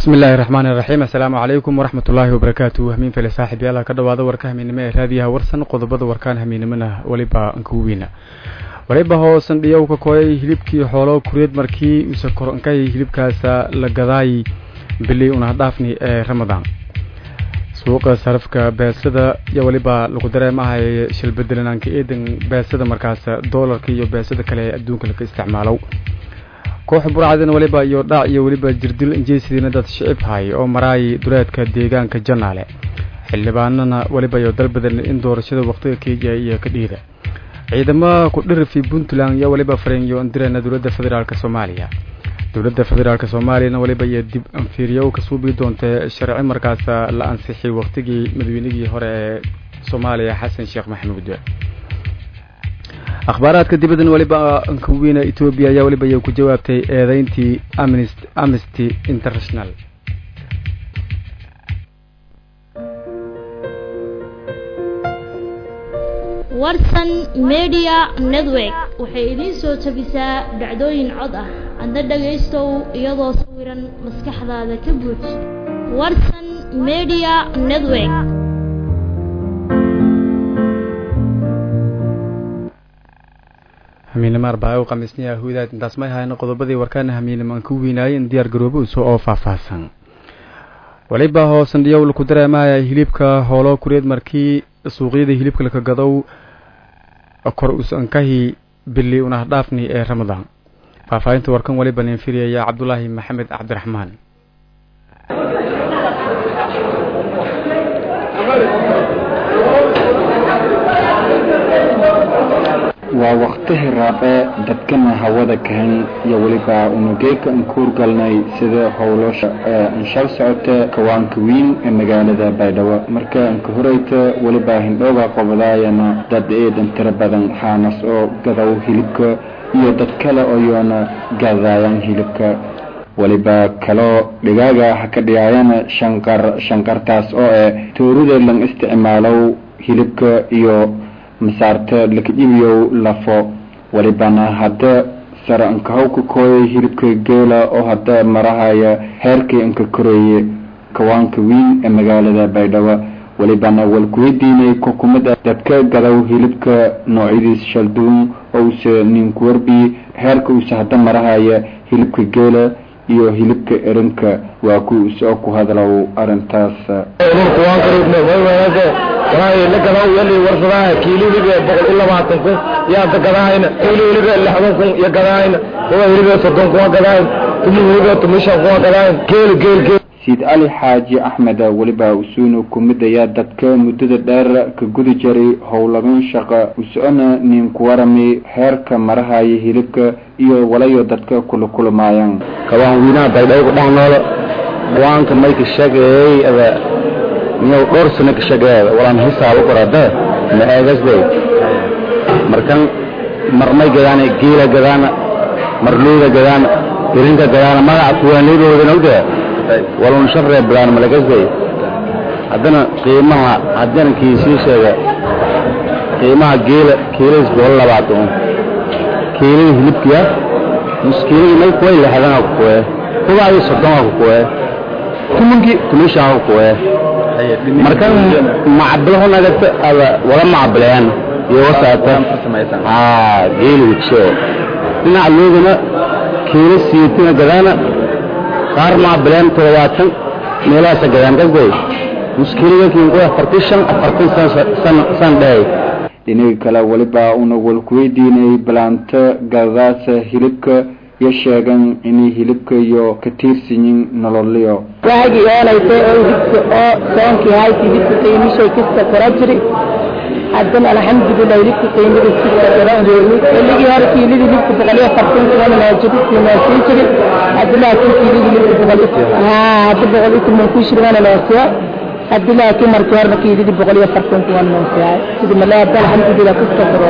bismi illaahi raxmaan iraxiim assalaamu calaykum waraxmat ullaahi wabarakaatu hamiin fele saaxib yaala ka dhawaada warka hamiinimo ee raadiyaha warsan qodobada warkaan hamiinimona weliba ankuwiina waliba hoosan dhiyow ka kooyay hilibkii xoolo kureed markii use koronkay hilibkaasa la gadaay bili unahadhaafni ee ramadaan suuqa sarafka beesada iyo weliba lagu dareemahay shilbedelanaanka eedan beesada markaas doolarka iyo beesada kale ee adduunka laga isticmaalow koox burcadin waliba iyo dhac iyo weliba jirdil injeesidiina dad shicibhay oo maraay duleedka deegaanka janaale xildhibaanana weliba iyo dalbadan in doorashada waqtiga kenya iyo ka dhiida ciidamada ku dhirifi puntland iyo weliba fareenyo andirana dowladda federaalk soomaaliya dowladda federaalk soomaaliyana weliba iyo dib anfiiriyo ka suubi doonta sharci markaas la ansixiyay waqtigii madaweynigii hore ee soomaaliya xasan sheekh maxamuud akhbaaraadka dibaddan weliba ankawiina etoobiya ayaa weliba iy ku jawaabtay eedeyntii amnesty international warsan media network waxay idiin soo tabisaa dhacdooyin cod ah adna dhagaystow iyadoo sawiran maskaxdaada ka buuj warsan media network hamiinimo arbaaco khamiisniya hudaad intaas may hayno qodobadii warkaana hamiinimo aan ku weynaayay in diyaar garoobo iso oo faahfaahsan waliba hoosan dhiyow laku dareemaya hilibka hoolo kureed markii suuqyada hilibka laka gadow kor usankahi bili unahdhaafni ee ramadaan faahfaahinta warkan waliba nin firiyaya cabdulaahi maxamed cabdiraxmaan waa waktihi raabe dadkana hawada kahan iyo weliba unugeeka an kuurgalnay sida howlosha anshal socota kawaanka wiin ee magaalada baydhabo marka anka horeyta weliba hindhooga qobadaayana dad eedan tiro badan xaanas oo gadow hilibka iyo dad kale oyoona gaadaayaan hilibka weliba kaloo dhigaaga ha ka dhigaayana shanqar shanqartaas oo eh toorida lan isticmaalow hilibka iyo masaarta lakajibiyow lafo welibana hadda sare ankahow ka kooyay hilibka geela oo hadda marahaya heerkii anka koreeye kawaanka wiin ee magaalada baydhabo welibana walkuweydiinay kukumada dadka gadow hilibka noocyadiis shalduun owse ninkuwarbi heerka uuse hadda marahaya hilibka geela iyo hilibka erinka waa ku soo ku hadlow arintaas la gadaa yali warsadaa kiilo hilibe boqol iyo labaatan kun yaa da gadaayna kiilo hilibe lixdan kun iyo gadaayna kuwa hilibe soddon kuma gadaayn tumi hilibe tumi shan kuma gadaayn geel geel geel siid cali xaaji axmed weliba usuunu kumid ayaa dadka muddada dheer ka gudi jiray howlagan shaqa usocona nin ku warami heerka marahaya hilibka iyo walayo dadka kula kulmaayaan kabaan wiinaha baydhabo kudhex noolo waanka mayka sheegayay ada miyaw dhowr sano ka shageeda walaan hisaabo qorade ma eegasday markan marmay gadaana geela gadaana marluuda gadaana irinka gadaana magaca kuwaanidoodan ogda walun sharree bilaan malagasday haddana qiimaha haddana kiisii sheega qiimaha geela kiiladis boqol labaatan kiilada hilibkiya muskiilada may kuway lixdana ku kuwee kubaadi soddona ku kuwee tumankii tumishaa ku kuwee marka macabilo nagata ada wala macabilayaan iyo wasaata haa geeli wigsho dhinaca loodana kiilo siitina gadaana qaar macabilayaan toddobaatan meelahaasa gadaan gasday muskiiligakiinku afartan shan afartan san san dheey dhinaga kale weliba una walkuweydiinay balaanta gadaasa hilibka iyo sheegan inay hilibka iyo ka tiirsanyin nololyo waagi oolaytay oo hilibka oo soonkii hayti hilibka qiimishay kasta kora jiri haddana alxamdulilah hilibka qiimada kasta kora reeyi xilligii hore kiilidii hilibka boqol iyo afartan kuna maajiri kumaasii jiri haddi laakiin kiilidii hilibka boqol haa haddi boqol iyo toban ku shirwana noosiya haddi laakiin markii horena kiilidii boqol iyo afartan kuna noosiyahay sidi male hadda alxamdulilah kasta koro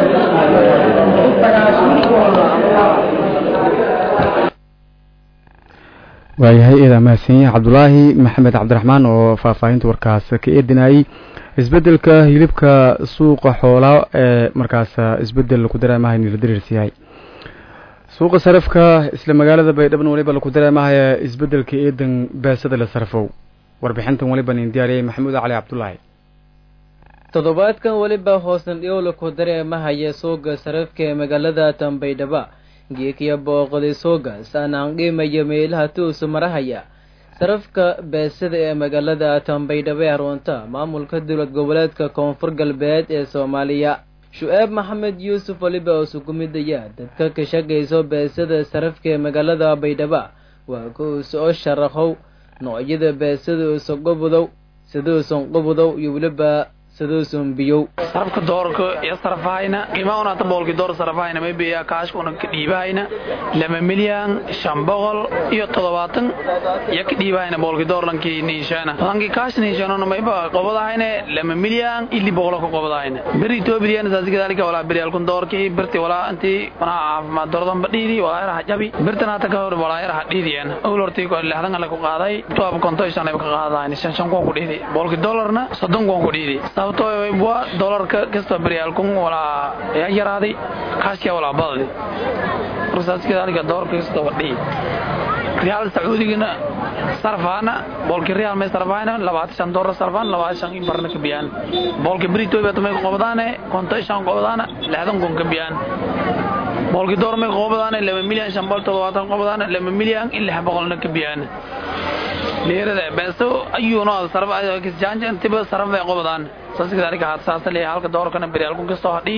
waayahay eedaa mahadsanyahe cabdulaahi maxamed cabdiraxmaan oo faahfaahinta warkaas ka eedinayay isbedelka hilibka suuqa xoolaa ee markaas isbedel ku dareemaha inila dariirsiyahay suuqa sarafka isla magaalada baydhaban waliba laku dareemahaya isbedelka eedan baasada la sarfow warbixintan waliba nin diyaariyey maxamuud cali cabdulaahi toddobaadkan weliba hoosnadhiyow laku dareemahaya suuqa sarafka ee magaalada tanbaydhaba geekiya booqday suuga saanaan qiimaya meelaha tuusu marahaya sarafka beesada ee magaalada tanbaydhaba ee runta maamulka dowlad goboleedka koonfur galbeed ee soomaaliya shu-aab maxamed yuusuf waliba oo sugumidaya dadka ka shaqayso beesada sarafka ee magaalada baydhaba waa kuusa oo sharaxow noocyada beesada uusa qubudow siduusan qubudow iyo weliba siduusan biyow sarafka doorka iyo sarafahayna qiimaha una hata boolkii door sarafahayna maybe kaashka una ka dhiibahayna laba milyan shan boqol iyo toddobaatan iyo ka dhiibahayna boolkii doorlankii niishaana lankii kaash niishaanona mayba qobadahayna laba milyan ili boqolo ka qobadahayna beri etoobiyan saasi kadalika walaa beri alkun doorkii birti walaa intii wanaha caafimaad dorodan badhiidi walaa yaraha jabi birtan hata ka hor walaa yaraha dhiidiyan owl hortii lixdan ale ku qaaday tuab konto shan ay ka qaadahayn shan shan kuwan ku dhiidi boolkii dollarna soddon kuwan ku dhiidi sababtoo waa dolarka kasta baryaalkun walaa yaa yaraaday kaashkia walaa badadi markasaskadalika dolarka kasta wadhihi riyaal sacuudigana sarfaana boolki riyaal may sarfaana labaatan shan dolar sarfaan labaatan shan in barna ka biyaan boolki britoy may qobdaane konto shan qobdaana lixdan kun ka biyaan boolki door may qobdaane laba milyan shan boqol toddobaatan qobdaana laba milyan in lix boqolna ka biyaan leerada beeso ayuuna sarf kisjaanja intiba sarf bay qobdaan saskadalika haad saasa leeyahay halka doorkana beryaalkun kastoo hadhii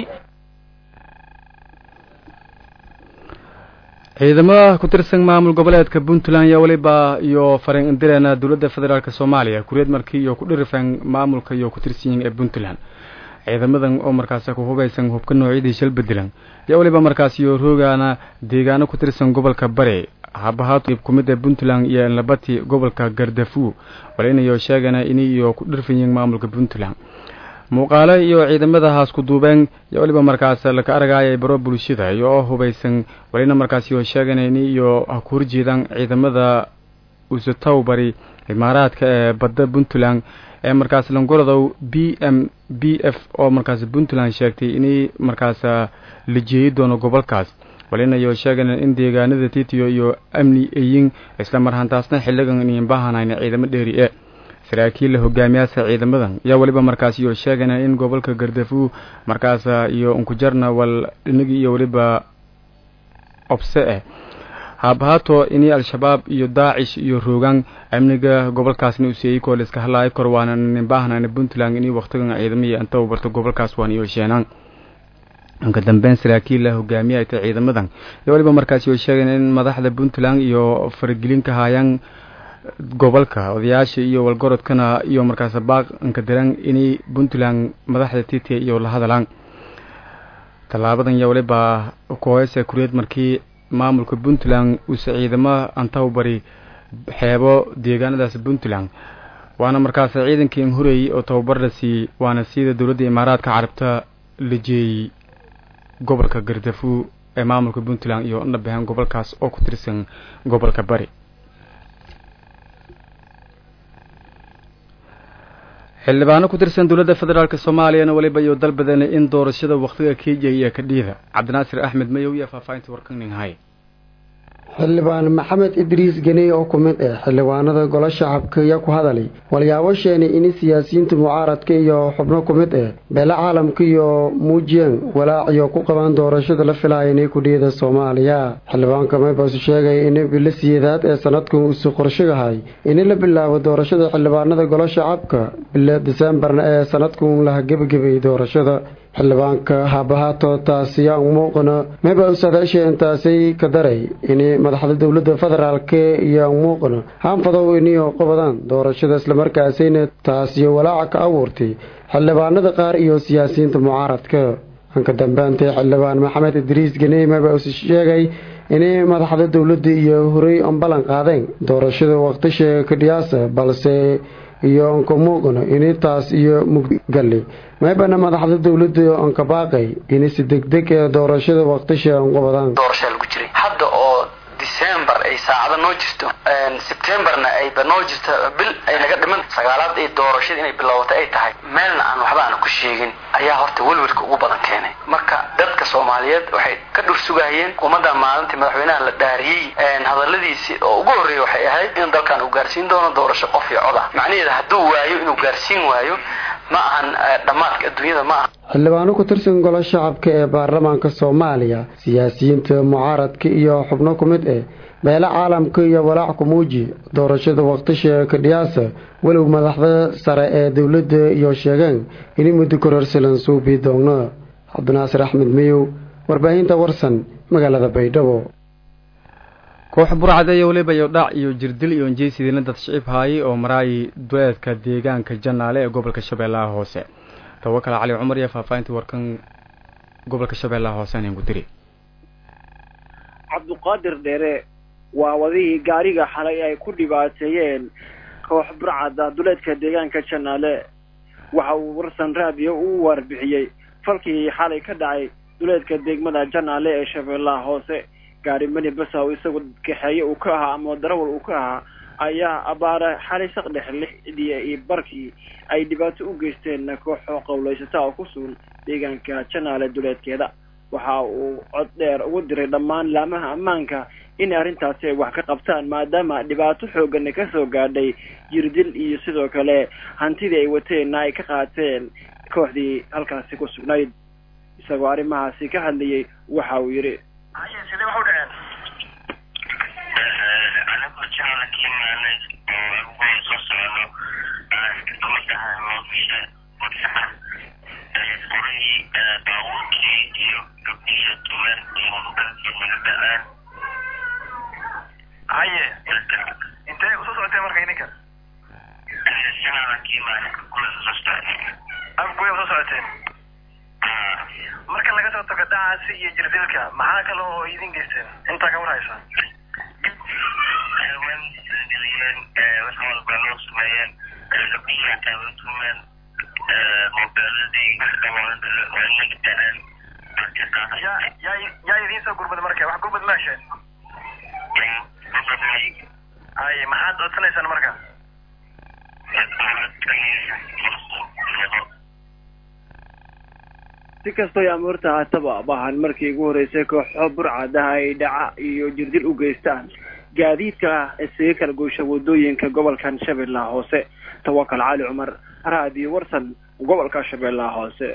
ciidamada ku tirsan maamul goboleedka puntland iyo waliba iyo fariin indireena dowladda federaalk soomaaliya kureed markii iyo ku dhirifan maamulka iyo ku tirsanyiin ee puntland ciidamadan oo markaasi ku hubaysan hubka noocyadii shal bedelan iyo waliba markaas iyo roogaana deegaano ku tirsan gobolka bare habahaatib kumid ee puntland iyo labati gobolka gardafu walinayo sheegana ini iyo ku dhirfanyiin maamulka puntland muuqaale iyo ciidamadahaas ku duubeen iyo waliba markaas laka argayay baro bulshada iyo oo hubaysan walina markaas iyo sheeganayni iyo ha ku horjeedaan ciidamada usatow bari imaaraadka ee badda puntland ee markaas langorodow b m b f oo markaas puntland sheegtay inay markaas la jeeyi doono gobolkaas walinayo sheegana in deegaanada titiyo iyo amni ayin isla marhantaasna xiligan inayn baahanayn ciidamo dheeri e saraakiilla hogaamiyaasha ciidamadan ayaa weliba markaas iyo sheegana in gobolka gardafu markaas iyo unkujarna wal dhinigi iyo weliba obse eh haabahaato inay al-shabaab iyo daacish iyo roogaan amniga gobolkaasna useeyey koo laiska hadlaayo kor waana nin baahnaan puntland inay waktigan ciidamihii anta u barto gobolkaas waan iyo sheenaan inka dambeyn saraakiilla hogaamiya ta ciidamadan iyo weliba markaas iyo sheegana in madaxda puntland iyo faragelinka haayaan gobolka odayaasha iyo walgorodkana iyo markaas baaq inka diran inay puntland madaxda titiya iyo la hadalaan tallaabadan iyo waliba kooheysa kureed markii maamulka puntland uuse ciidamo antaw bari xeebo deegaanadaas puntland waana markaas ciidankii inhoreeyey oo tababar la siiyey waana sida dowladda imaaraadka carabta la jeeyey gobolka gardafu ee maamulka puntland iyo nabahan gobolkaas oo ku tirsan gobolka bari xildhibaano ku tirsan dowladda federaalk soomaaliyana weliba iyo dalbadeen in doorashada wakhtiga kenya iyo kadhiida cabdinaasir axmed mayow iyo faahfaahinta warkaninhay xildhibaan maxamed idriis geney oo ku mid ah xildhibaanada golo shacabka ayaa ku hadalay walyaabo sheenay in siyaasiyiinta mucaaradka iyo xubno ku mid ah beele caalamka iyo muujiyeen walaaciyo ku qabaan doorashada la filaya inay kudhiyada soomaaliya xildhibaanka maybaasu sheegay in bilo siyeedaad ee sanadkan uusu qorshogahay in la bilaabo doorashada xildhibaanada golo shacabka bilo diseembarna ee sanadkan laha gebagabay doorashada xildhibaanka haabahaato taasiyaa muuqana meba usadaasha intaasay ka daray in madaxda dowladda federaalk iyo muuqana haanfadow iniyo qabadaan doorashada islamarkaasayna taasiyo walaaca ka abuurtay xildhibaanada qaar iyo siyaasiyiinta mucaaradka anka dambeantay xildhibaan maxamed idriis ganey meba us sheegay inay madaxda dowladda iyo horey ambalan qaadeen doorashada waqtisha kadhiyaasa balse iyo onka muuqano ini taas iyo muggali maybana madaxda dowladda onka baaqay ini si degdeg ee doorashada waqtisha onqabadaan doorashaa lagu jiray hadda oo december ay saacada noo jirto sebtembarna ayba noo jirto bil ay naga dhiman sagaalaad iyo doorashada inay bilowata ay tahay meelna aan waxba aan ku sheegin ayaa horta welwelka ugu badan keenay marka dadka soomaaliyeed waxay ka dhur sugahayeen ummadda maalintii madaxweynaha la dhaariyey hadaladiisii oo ugu horreeyay waxay ahayd in dalkan uu gaarsiin doono doorasho qof iyo cod ah macnaheeda hadduu waayo inuu gaarsiin waayo ma ahan dhammaadka adduunyada ma aha xildhibaano ku tirsan golo shacabka ee baarlamaanka soomaaliya siyaasiyiinta mucaaradka iyo xubno ku mid eh beele caalamka iyo walaac ku muuji doorashada waqtisha kadhiyaasa walow madaxda sare ee dowladda iyo sheegeen in muddo kororsalan suubi doona cabdinaasir axmed miyow warbaahinta warsan magaalada baydhabo koox burcad iyo weliba iyo dhac iyo jirdil iyo injeysidina dad shicib haayay oo maraayay dueedka deegaanka janaale ee gobolka shabeellaha hoose tawakal cali cumar iyo faahfaahintii warkan gobolka shabeellaha hoose aan ku diri cabduqaadir dheere waa wadihii gaariga xalay ay ku dhibaateeyeen koox burcada duleedka deegaanka janaale waxa uu warsan raadiyo u warbixiyey falkii xalay ka dhacay duleedka degmada janaale ee shabeellaha hoose gaari mani basaw isagu kaxeeye uu ka ahaa ama darawal uu ka ahaa ayaa abaara xalay saqdhex lixdii iyo barkii ay dhibaato u geysteen kooxo qowlaysata oo ku sugan deegaanka janaale duleedkeeda waxa uu cod dheer ugu diray dhammaan laamaha ammaanka in arrintaasi ay wax ka qabtaan maadaama dhibaato xooggana ka soo gaadhay jirdil iyo sidoo kale hantidii ay wateenna ay ka qaateen kooxdii halkaasi ku sugnayd isagoo arrimahaasi ka hadlayay waxa uu yidhi sidee wax u dhaceen anigoo jecla kiimaanay oo agugoon soo socono kamid ahaa moofisha wadsaxa furihii baabuurkii iyo gabdhiya tuman iyo dalkii naga dhaceen haye intee usoo socotee marka idinka jecla kiimaanay agugoon soo socono agugoy usoo socoteen marka laga soo tago dhacaasi iyo jirdilka maxaa kale oo idin geysteen intaa ka warhaysa wax walba loo sameeyeen gabdhihii xataa way tumeen moobeeladii wanaga dhaceen yaa yaa yaa idiin soo gurmada marka wax gurmad ma hesheen hay maxaad codsanaysaan marka si kastoo amoorta haataba baahan markii ugu horeysay kooxo burcadaha ay dhaca iyo jirdil u geystaan gaadiidka isaga kala goysha wadooyinka gobolkan shabeellaha hoose tawakal cali cumar raadiyo warsan gobolka shabeellaha hoose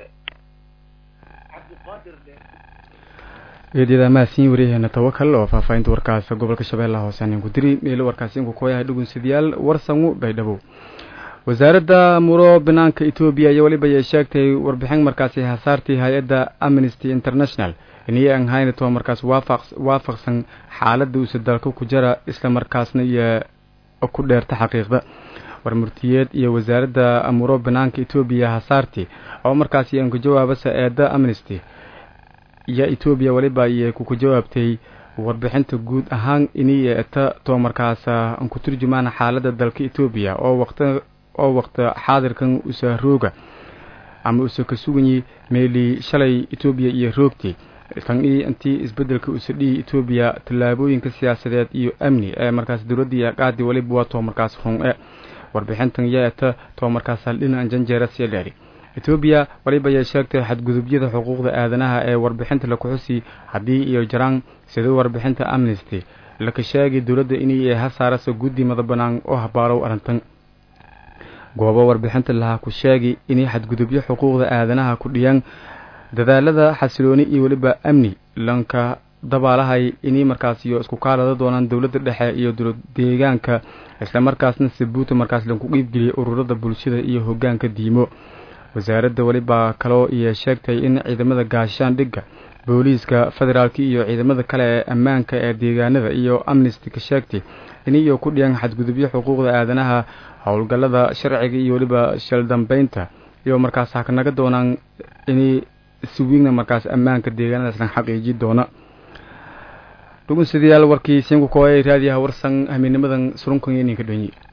eedyada mahadsiin waryaheena tawakal oo faahfaahinta warkaas gobolka shabeellaha hoose aan ku diri meelo warkaasi inku kooyahay dhugunsidayaal warsangu baydhabo wasaaradda muro banaanka etoobiya iyo weliba ayay sheegtay warbixin markaasi hasaartii hay-adda amnesty international inay aan haynato markaas waafaq waafaqsan xaaladda uuse dalka ku jira isla markaasna iyo ku dheerta xaqiiqda warmurtiyeed iyo wasaaradda muro banaanka etoobiya hasaartii oo markaasi aan ku jawaabasa eedda amnesty iyo etoobiya weliba ayay kuku jawaabtay warbixinta guud ahaan inay eeta too markaas aan ku turjumaan xaaladda dalka etoobiya oo waqti oo waqta xaadirkan usa rooga ama usa ka suganyi meelii shalay etoobiya iyo roogtii tan ii intii isbeddelka usa dhihi etoobiya tallaabooyinka siyaasadeed iyo amni ee markaas dowladda iyo qaadi weliba waa too markaas run e warbixintan yeeta too markaas haldhinacan janjeera sii dheeri etoobiya waliba ayay sheegtay xadgudubyada xuquuqda aadanaha ee warbixinta lakuxusi haddii iyo jaraan sida warbixinta amnesty laka sheegay dowladda inay hasaarasa guddi mada banaan oo habaarow arrintan goobo warbixinta lahaa ku sheegay inay xadgudubyo xuquuqda aadanaha ku dhiyaan dadaalada xasilooni iyo weliba amni lanka dabaalahay inay markaas iyo isku kaalada doonaan dowladda dhexe iyo dowlad deegaanka islamarkaasna sabuuta markaas lanku qiibgeliyay ururada bulshada iyo hogaanka diimo wasaaradda weliba kaloo iyo sheegtay in ciidamada gaashaandhigga booliiska federaalka iyo ciidamada kale ee ammaanka ee deegaanada iyo amnesty ka sheegtay iniyo ku dhiyaan xadgudubyo xuquuqda aadanaha howlgallada sharciga iyo weliba shaldambeynta iyo markaas hakanaga doonaan inay siwiigna markaas ammaanka deegaanadaasna xaqiiji doona dhugunsidayaal warkii siinkukoay raadiyaha warsan hamiinimadan surunkan iyo ninka dhonyi